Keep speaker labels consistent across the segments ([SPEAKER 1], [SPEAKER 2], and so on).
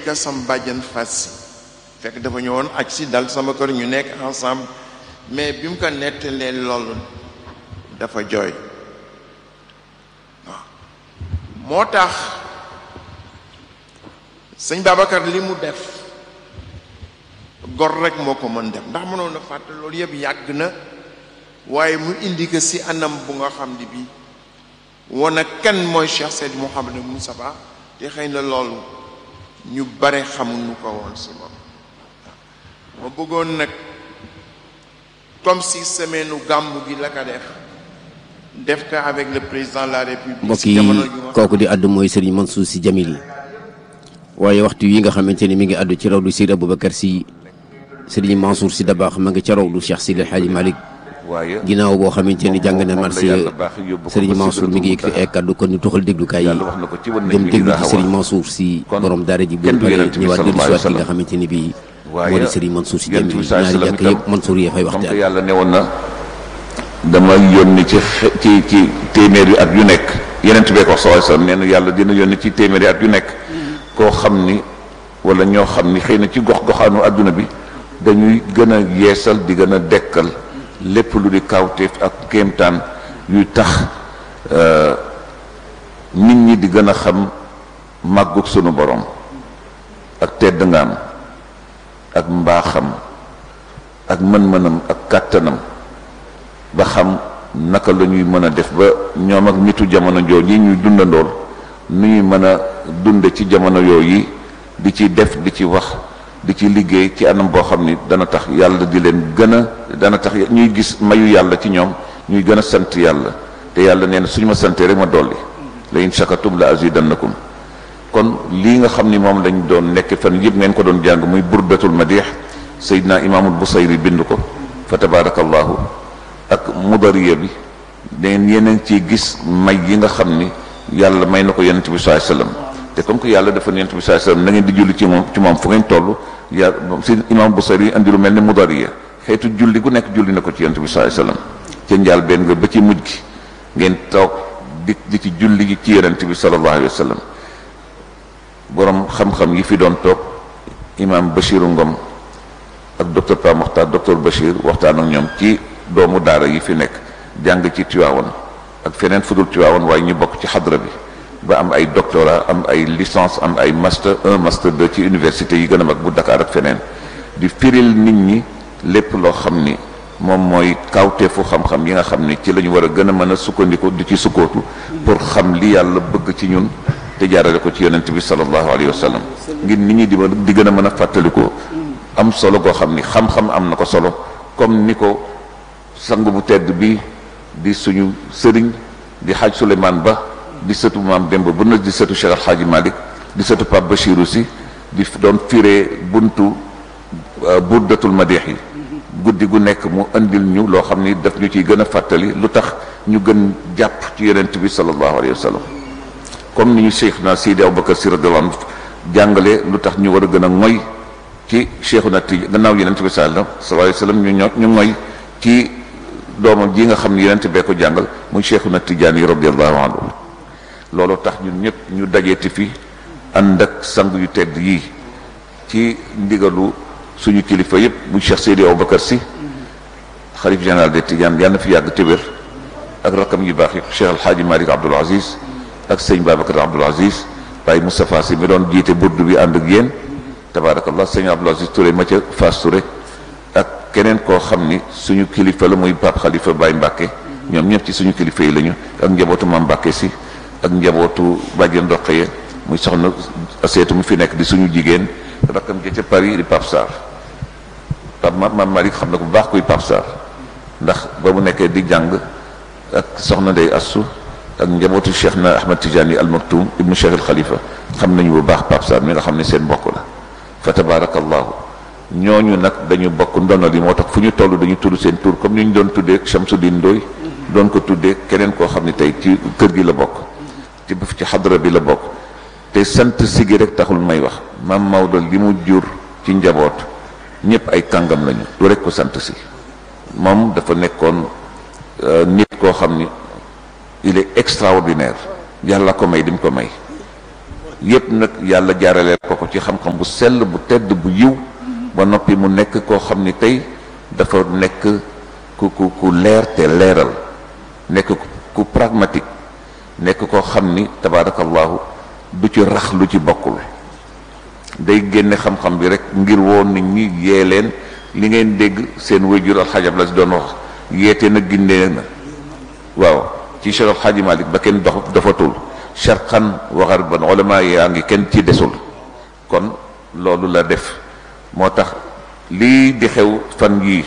[SPEAKER 1] ka sam bàjjan fas si fekk dafa ñëwoon aj si dal sama kër ñu nekk ensemble mais bi mu ko nettalee loolu dafa jooy waaw moo tax sëñ Babacar li mu def gor rek moo ko mën def ndax mënoon na fàtte loolu yëpp yàgg na waaye mu indi ko si anam bu nga xam ni bii wana kan mooy Cheikh Seydi Mouhamadou Moustapha te xëy na loolu ñu bare xamuñu ko woon si moom ma bëggoon nag comme si semaine u gàmmu gi la ko def def ko avec le président de la république
[SPEAKER 2] mbokk
[SPEAKER 1] si
[SPEAKER 2] yi
[SPEAKER 1] jamono ju nga
[SPEAKER 2] kooku di addu mooy Serigne Mansour Sy Djamil waaye waxtu yi nga xamante ni mi ngi addu ci rawdu Seydi Aboubacar Sy Serigne Mansour Sy Dabakh ma ngi ca rawdu Cheikh Seydi El Hadji Malick
[SPEAKER 3] waaye
[SPEAKER 2] ginnaaw boo xamante ni jàng na marché
[SPEAKER 3] yàlla baax yóbbu ko
[SPEAKER 2] Serigne
[SPEAKER 3] ba
[SPEAKER 2] Mansour mi ngi yëkkati ay kaddu kon ñu tuxal déglukaay yi
[SPEAKER 3] yàlla wax na ko ci wan nañ
[SPEAKER 2] dem
[SPEAKER 3] mi
[SPEAKER 2] déglu
[SPEAKER 3] daa
[SPEAKER 2] ci
[SPEAKER 3] xaw a
[SPEAKER 2] Serigne Mansour Sy
[SPEAKER 3] kon
[SPEAKER 2] borom daara ji bu
[SPEAKER 3] kenn du
[SPEAKER 2] paree
[SPEAKER 3] yonent bi
[SPEAKER 2] ñëwaat dellu
[SPEAKER 3] sallallahu
[SPEAKER 2] si
[SPEAKER 3] alayhi wa
[SPEAKER 2] waat ki nga
[SPEAKER 3] sallam.
[SPEAKER 2] xamante ni bii
[SPEAKER 3] waaye
[SPEAKER 2] moo di Serigne Mansour Sy
[SPEAKER 3] yonent
[SPEAKER 2] Djamil
[SPEAKER 3] bi sallallahu
[SPEAKER 2] ñaari
[SPEAKER 3] alayhi wa
[SPEAKER 2] jàkk
[SPEAKER 3] sallam
[SPEAKER 2] yëpp Mansour yee fay
[SPEAKER 3] comme que
[SPEAKER 2] waxtaan
[SPEAKER 3] yàlla ne woon na dama yónni ci xe- ci ci téeméeri at yu nekk yeneen bee ko wax sallallahu alayhi wa sallam nee na yàlla dina yónni ci téeméeri at yu nekk koo xam ni wala ñoo xam ni xëy na ci gox goxaanu adduna bi dañuy gën a yeesal di gën a dekkal lépp lu di kawteef ak kéemtaan yuy tax euh, nit ñi di gën a xam màggug sunu borom ak tedd ngaam ak mbaaxam ak mën-mënam ak kàttanam ba xam naka la ñuy mën a def ba ñoom ak nitu jamono jooju yi ñuy dundandool nu ñuy mën a dunde ci jamono yooyu di ci def di ci wax di ci liggéey ci anam boo xam ni dana tax yàlla di leen gën a dana tax ñuy gis mayu yàlla ci ñoom ñuy gën a sant yàlla te yàlla nee na suñu ma santee rek ma dolli la in shakatum la azidannakum kon lii nga xam ni moom lañ doon nekk fan yëpp ngeen ko doon jàng muy burdatul madih Seydina imaamul Busayri bind ko fa tabarakallahu ak mudariya bi dangeen yéen a ngi ciy gis may yi nga xam ni yàlla may na ko yonent bi sallallahu alayhi wasallam te comme que yàlla dafa ne yonent bi sallallahu alayhi wasallam na ngeen di julli ci moom ci moom fu ngeen toll ya si imaam Busayri andi lu mel ni mudariya xeetu julli gu nekk julli na ko ci yonent bi sallallahu alayhi wasallam ca njaal benn nga ba ci mujj gi ngeen toog di di ci julli gi ci yonent bi sallallahu alayhi wasallam borom xam-xam yi fi doon toog imaam Bachiru Ngom ak docteur Pa Mokhtar docteur Bachir waxtaan ak ñoom ci doomu daara yi fi nekk jàng ci Tiwaawan ak feneen fudul Tiwaawan waaye ñu bokk ci xadra bi ba am ay doctorat am ay licence am ay master un master deux ci université yi gën a mag bu Dakar ak feneen di firil nit ñi lépp loo xam ni moom mooy kawteefu xam-xam yi nga xam ni ci la ñu war a gën a mën a sukkandiku di ci sukkootu pour xam li yàlla bëgg ci ñun te jaarale ko ci yonent bi sallallahu alayhi wa sallam ngir nit ñi di ma di gën a mën a fàttaliku am solo goo xam ni xam-xam am na ko solo comme ni ko sang bu tedd bi di suñu sëriñ di xaaj Souleymane Ba di sëtu maam Demba bu na di sëtu Cheikh Al Hadji Malick di sëtu Pape Bachirou si di doon firee buntu burdatul madix yi guddi gu nekk mu andil ñu loo xam ni daf ñu ciy gën a fàttali lu tax ñu gën jàpp ci yonent bi sallallahu alayhi wa sallam comme ni ñu cheikh na Seydi Aboubacar Si radiyallahu anhu jàngale lu tax ñu war a gën a ngoy ci cheikhuna Tijaan gannaaw yonent bi sallallahu alayhi wa sallam ñu ño ñu ngoy ci doomam ji nga xam ne yonent bee ko jàngal muy cheikhuna Tijaan yi radiyallahu anhu loolu tax ñun ñëpp ñu dajeeti fi ànd ak sang yu tedd yii ci ndigalu suñu kilifa yëpp muy cheikh Seydi Aboubacar Si xalif général de Tidiane yàlla na fi yàgg te wér ak rakam yu baax yi cheikh alhaaji Malick Abdoul Aziz ak sëñ Babacar Abdoul Aziz Baye Moustapha Sy mi doon jiite burdu bi ànd ak yéen tabaarakallah sëñ Abdoul Aziz Touré ma ca Fass Touré ak keneen koo xam ni suñu kilifa la muy Pape Khalifa Baye Mbacke ñoom ñëpp ci suñu kilifa yi lañu ak njabootu Mame Mbacke si ak njabootu Badiane Ndoxeye muy soxna seetu mu fi nekk di suñu jigéen rakkam ja ca Paris di Pape Sarr Pape Mame Malick xam na ko bu baax kuy Pape Sarr ndax ba mu nekkee di jàng ak soxna Ndey Assu ak njabootu cheikh na Ahmad Tijani al Maktoum ibnu cheikh al Khalifa xam nañu bu baax Pape Sarr mi nga xam ne seen mbokk la fa tabarakallahu ñooñu nag dañu bokk ndono li moo tax fu ñu toll dañu tudd seen tur comme ni ñu doon tuddee Chamsuddin Ndoy doon ko tuddee keneen koo xam ne tey ci kër gi la bokk ci ci xadra bi la bokk te sant sigi rek taxul may wax maam Maodo li mu jur ci njaboot ñëpp ay kàngam lañu du rek ko sant si moom dafa nekkoon nit koo xam ni il est extraordinaire yàlla ko may di mu ko may yépp nag yàlla jaaraleel ko ko ci xam-xam bu sell bu tedd bu yiw ba noppi mu nekk koo xam ni tey dafa nekk ku ku ku leer te leeral nekk ku pragmatique nekk koo xam ni tabaarakallahu du ci rax lu ci bokkul day génne xam-xam bi rek ngir woon nit ñi yee leen li ngeen dégg seen wayjur alxaajab la si doon wax yeete na gindee na waaw ci Cheikh Alxaaji Malik ba kenn dox dafatul sharqan wa gharban ulama yaa ngi kenn ci desul kon loolu la def moo tax lii di xew fan yii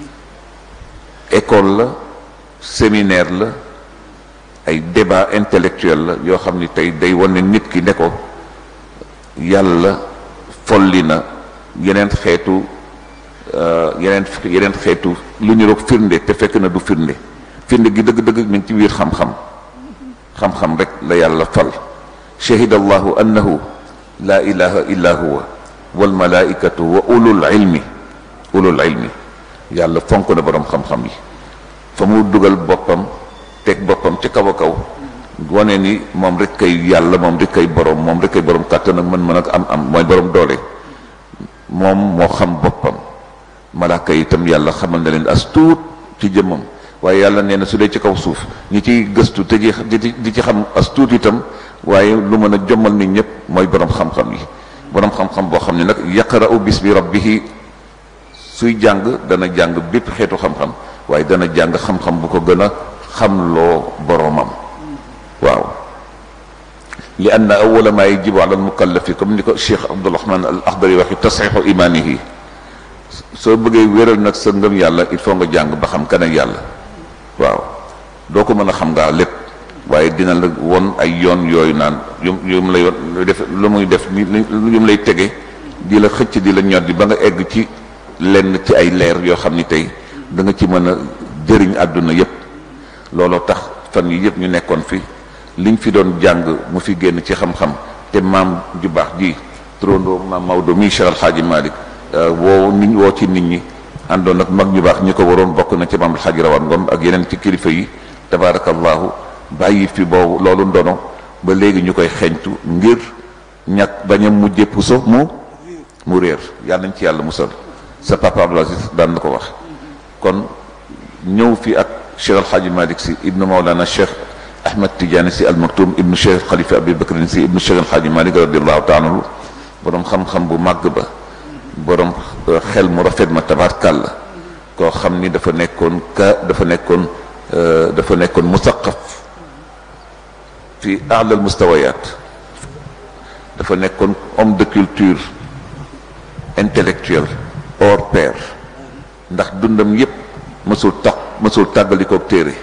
[SPEAKER 3] école la séminaire la ay débat intellectuel la yoo xam ni tey day wane nit ki ne ko yàlla folli na yeneen xeetu yeneen yeneen xeetu lu ñu roog firnde te fekk na du firnde firnde gi dëgg-dëgg mi ngi ci biir xam-xam xam-xam rek la yàlla fal shahida allahu annahu la ilaha illa huwa wal malaikatu wa ulul ilmi ulul ilmi yàlla fonk na borom xam-xam yi fa mu dugal boppam teg boppam ci kaw a kaw wane ni moom rek kay yàlla moom rek kay borom moom rek kay borom kàttan ak mën-mën ak am-am mooy borom doole moom moo xam boppam malaaka yi itam yàlla xamal na leen as tuut ci jëmmam waaye yàlla nee na su dee ci kaw suuf ñi ciy gëstu te di di ci xam as tuut itam waaye lu mën a jommal nit ñëpp mooy borom xam-xam yi borom xam-xam boo xam ne nag yaqra'u bismi rabbihi suy jàng dana jàng bépp xeetu xam-xam waaye dana jàng xam-xam bu ko gën a xamloo boromam waaw li anna awala ma yajibu ala almukallafi comme ni ko cheikh abdurahman al akhdari waxi tasxiixu imaanihi soo bëggee wéral nag sa ngëm yàlla il faut nga jàng ba xam kan ak yàlla waaw doo ko mën a xam ngaa lépp waaye dina la won ay yoon yooyu naan yu yu mu lay def lu muy def ni yu mu lay tege di la xëcc di la ñoddi ba nga egg ci lenn ci ay leer yoo xam ni tey da nga ci mën a jëriñ àdduna yépp looloo tax fan yi yëpp ñu nekkoon fi liñ fi doon jàng mu fi génn ci xam-xam te maam ju baax ji turandoo maam Maodo mi Cheikh Alxaaji Malik woo nit woo ci nit ñi àndoon ak mag ñu baax ñi ko waroon bokk na ci maam Alxaaji Rawaan Ngom ak yeneen ci kilifa yi tabaarakallahu bàyyi fi boobu loolu ndono ba léegi ñu koy xeeñtu ngir ñàkk bañ a mujje puso mu mu réer yàlla nañ ci yàlla musal sa papa Abdul Aziz daan na ko wax kon ñëw fi ak cheikh alxaaji malik si ibnu maolana cheikh ahmad tidiane si almaktum ibnu cheikh xalifa abi bakrin si ibnu cheikh alxaaji malik radiallahu taala anhu borom xam-xam bu màgg ba borom xel mu rafet ma tabarkàlla koo xam ni dafa nekkoon ka dafa nekkoon dafa nekkoon musaqaf fi alal mustawayat dafa nekkoon homme de culture intellectuel hors pair ndax dundam yépp mësul tax mësul tàggalikook téere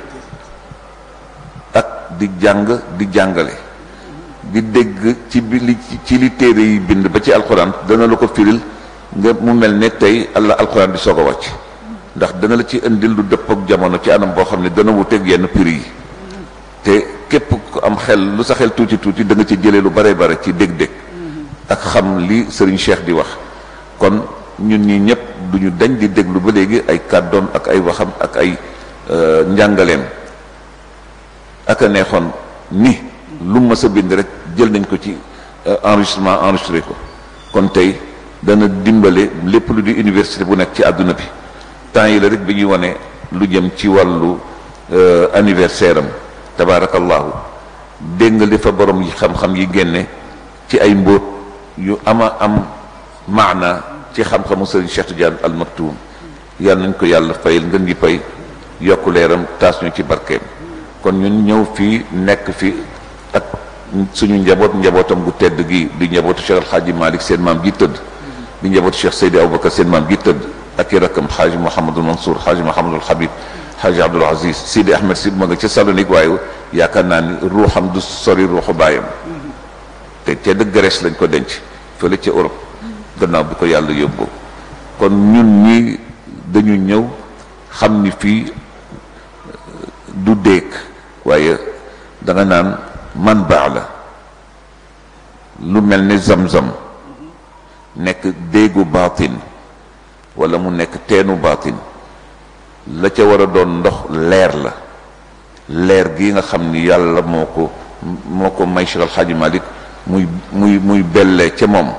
[SPEAKER 3] ak di jàng di jàngale di dégg ci bi li ci li téere yi bind ba ci alxuraan dana la ko firil nga mu mel ne tey allah alxuraan di soog a wàcc ndax dana la ci indil lu dëpp ak jamono ci anam boo xam ne dana wuteeg yenn prix yi te képp ku am xel lu sa xel tuuti tuuti da nga ci jëlee lu bare bare ci dégg-dégg ak xam li sëriñ Cheikh di wax kon ñun ñi ñëpp duñu dañ di déglu ba léegi ay kàddoom ak ay waxam ak ay njàngaleem ak a neexoon ni lu ma sa bind rek jël nañ ko ci enregistrement enregistré ko kon tey dana dimbale lépp lu di université bu nekk ci àdduna bi temps yi la rek bi ñuy wane lu jëm ci wàllu anniversaire am tabaarakallahu dégg nga li fa borom yi xam-xam yi génne ci ay mbóot yu ama am maana ci xam-xamu sëriñ Cheikh Tidiane al Maktoum yàlla nañ ko yàlla fayal ngën gi pay yokk leeram taas ñu ci barkeem kon ñun ñëw fii nekk fi ak suñu njaboot njabootam gu tedd gi di njabootu Cheikh Alxaaji Malik seen maam gi tëdd di njabootu Cheikh Seydi Aboubacar seen maam gi tëdd ak i rakkam xaaji Mouhamadul Mansour xaaji Mouhamadul Habib xaaji Abdoul Aziz Sidi Ahmed si ma nga ca Salonique waaye yaakaar naa ni ruuxam du sori ruuxu baayam te te de Grèce lañ ko denc fële ca Europe gannaaw bi ko yàlla yóbbu kon ñun ñi dañu ñëw xam ni fii du déeg waaye da nga naan man baax la lu mel ni zam-zam nekk déegu baatin wala mu nekk teenu baatin la ca war a doon ndox leer la leer gi nga xam ni yàlla moo ko moo ko may Cheikh Al Hadji Malick muy muy muy bellee ca moom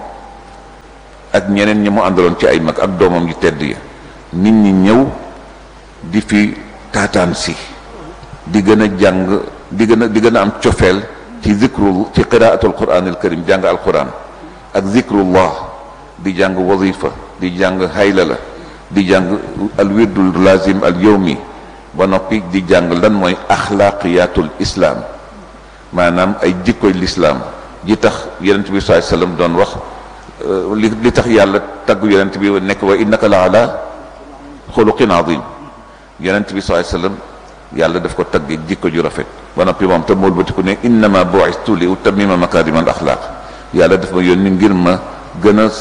[SPEAKER 3] ak ñeneen ñi mu àndaloon ci ay mag ak doomam yu tedd yi nit ñi ñëw di fi taataan si di gën a jàng di gën a di gën a am cofeel ci zikru ci qiraatul quran al karim jàng alquran ak zikrullah di jàng wazifa di jàng haylala di jàng al wirdul lazim al yawmi ba noppi di jàng lan mooy axlaaqiyatul islaam maanaam ay jikkoy lislaam ji tax yonent bi sallallahu alayhi wasallam doon wax li li tax yàlla tagg yonent bi nekk wa innaka la ala xuluqin azim yonent bi sallallahu alayhi wasallam yàlla daf ko tagg jikko ju rafet ba noppi moom te mool batiku ne innama bu'istu li utammima makarimal axlaaq yàlla daf ma yónni ngir ma gën a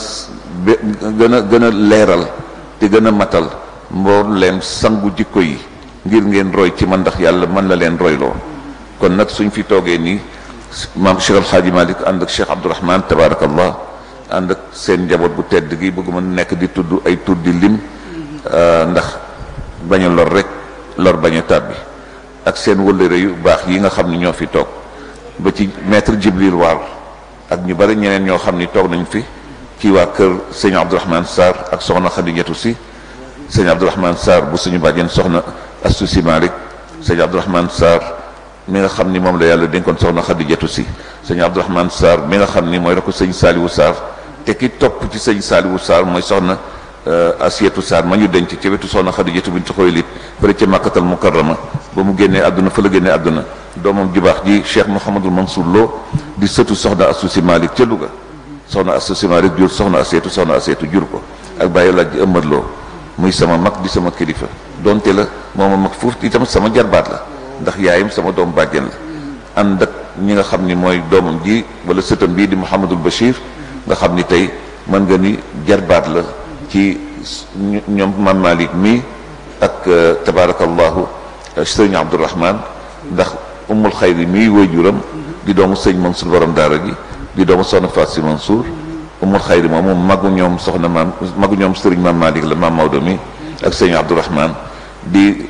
[SPEAKER 3] gën a gën a leeral te gën a matal mbooleem sangu jikko yi ngir ngeen roy ci man ndax yàlla mën la leen royloo kon nag suñ fi toogee nii maam Cheikh Al Hadji Malick ànd ak Cheikh Abdourahman tabarakallah ànd ak seen njaboot bu tedd gi bëgguma nekk di tudd ay tudd di lim ndax bañ a lor rek lor bañ a tàbbi ak seen wëllëre yu baax yi nga xam ni ñoo fi toog ba ci maître Jibril Waar ak ñu bari ñeneen ñoo xam ni toog nañ fi ci waa kër sëñ Abdourahman Sarr ak soxna Khadijatu si sëñ Abdourahman Sarr bu suñu bàjjen soxna Astu si Malick sëñ Abdourahman Sarr mi nga xam ni moom la yàlla dénkoon soxna Khadijatu si sëñ Abdourahman Sarr mi nga xam ni mooy rakku sëñ Saliwu Sarr te ki topp ci sëñ Saliwu Sarr mooy soxna Asiyatu Sarr ma ñu denc ci wetu soxna Khadijatu bintu Xuwaylid fële ca Makkatal Mukarrama ba mu génnee àdduna fa la génnee àdduna doomam ju baax ji Cheikh Mouhamadul Mansour Lo di sëtu soxna Astu si Malick ca Louga soxna Astu si Malick jur soxna Asiyatu soxna Asiyatu jur ko ak bàyyi laaj ji ëmmat loo muy sama mag di sama kilifa donte la mooma mag foofu itam sama jarbaat la ndax yaayam sama doom bàjjen la ànd ak ñi nga xam ni mooy doomam ji wala sëtam bii di Mouhamadul Bachir nga xam ni tey mën nga ni jarbaat la ci ñoom Mam Malick mii ak tabarakallahu sëñ Abdourahman ndax umul xayri mii waajuram di doomu sëñ Mansour borom daara ji di doomu soxna Faat si Mansour umul xayri moom moom magu ñoom soxna maam magu ñoom sëriñ Mam Malick la Mam Maodo mi ak sëñ Abdourahman di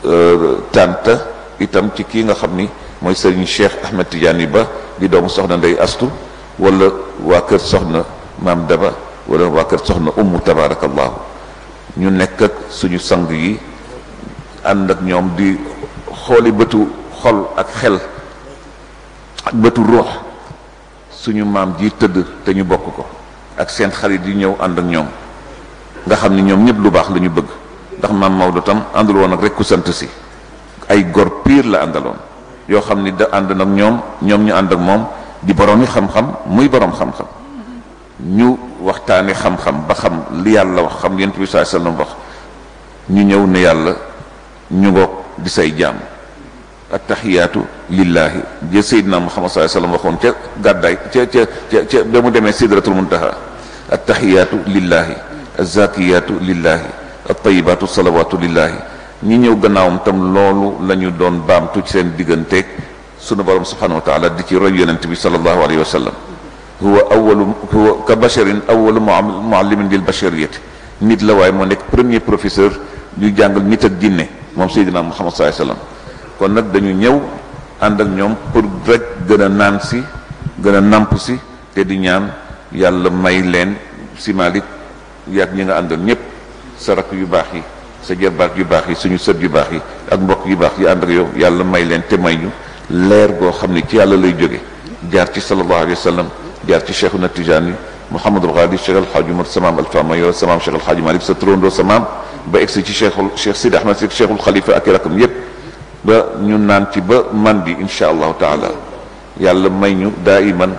[SPEAKER 3] tànta itam ci kii nga xam ni mooy sëriñ Cheikh Ahmed Tidiane Ba di doomu soxna Ndey Astu wala waa kër soxna maam Daba wala waa kër soxna ummu tabarakallahu ñu nekk ak suñu sang yi ànd ak ñoom di xooli bëtu xol ak xel ak bëtu ruux suñu maam ji tëdd te ñu bokk ko ak seen xarit yi ñëw ànd ak ñoom nga xam ni ñoom ñëpp lu baax la ñu bëgg ndax maam Maodo tam àndul woon ak rek ku sant si ay gor piir la àndaloon yoo xam ni da ànd nag ñoom ñoom ñu ànd ak moom di borom yi xam-xam muy borom xam-xam ñu waxtaane xam-xam ba xam li yàlla wax xam yonent bi sallallahu alayhi wasallam wax ñu ñëw ne yàlla ñu ngoog di say jaam attaxiyaatu lillahi jë seydina muhammad sallallahu alayhi wasallam waxoon ca gàddaay ca ca ca ca ba mu demee sidratul muntaha attaxiyaatu lillahi azakiyaatu lillahi attayibaatu salawaatu lillahi ñi ñëw gannaawam tam loolu la ñu doon baamtu ci seen digganteeg sunu borom subhanahu wa taala di ci roy yonent bi sallallahu alayhi wa sallam huwa awalu huwa ka basharin awalu muallimin lil bashariyati nit la waaye moo nekk premier professeur ñu jàngal nit ak jinne moom seydina muhammad sallallahu alayhi wa sallam kon nag dañu ñëw ànd ak ñoom pour rek gën a naan si gën a namp si te di ñaan yàlla may leen si Malick yaag ñi nga àndal ñëpp sa rakk yu baax yi sa jarbaat yu baax yi suñu sët yu baax yi ak mbokk yu baax yi ànd ak yow yàlla may leen te may ñu leer goo xam ne ci yàlla lay jóge jaar ci sallallahu alayhi wa sallam jaar ci cheikhuna Tijani Mouhamadul Ghali Cheikh Alhaaji Umar samaam Alfama yow samaam Cheikh Alhaaji Malick sa turandoo samaam ba egsi ci cheikhul cheikh Sidi Ahmed si cheikhul Khalifa ak i rakam yépp ba ñu naan ci ba man bi insha allahu taala yàlla may ñu daa iman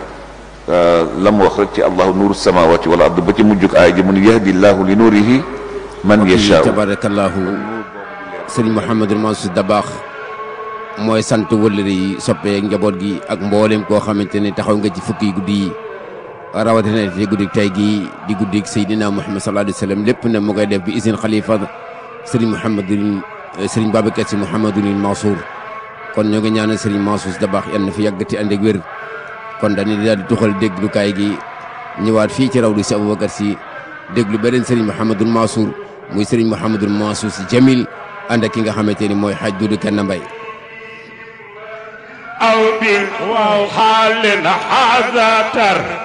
[SPEAKER 3] la mu wax rek ci allahu nuuru samawati wal ard ba ci mujjug aaya ji mu ne yahdi llahu li nuurihi man yashaa
[SPEAKER 2] tabarakallahu sëriñ Mouhamadul Mansour Dabakh mooy sant wëllëre yi soppee njaboot gi ak mboolem koo xamante ne taxaw nga ci fukki guddi yi rawatina te guddi tey gi di guddi Seydina Muhammad sallallahu alayhi wa sallam lépp ne mu koy def bi isin xalifa sëriñ Mouhamadul sëriñ Babacar Si Mouhamadul Mansour kon ñoo ngi ñaanal sëriñ Mansour Dabakh yal na fi yàggati ànd ak wér kon dañuy daal di tuxal déglukaay gi ñëwaat fii ci rawdu si Aboubacar Si déglu beneen sëriñ Mouhamadul Mansour muy sëriñ Mouhamadul Mansour Si Jamil ànd ak ki nga xamante ni mooy xaaj Dudu Kenn Mbay
[SPEAKER 4] aw وحال هذا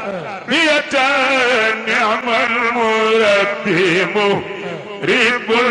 [SPEAKER 4] تربية نعم المربي مريب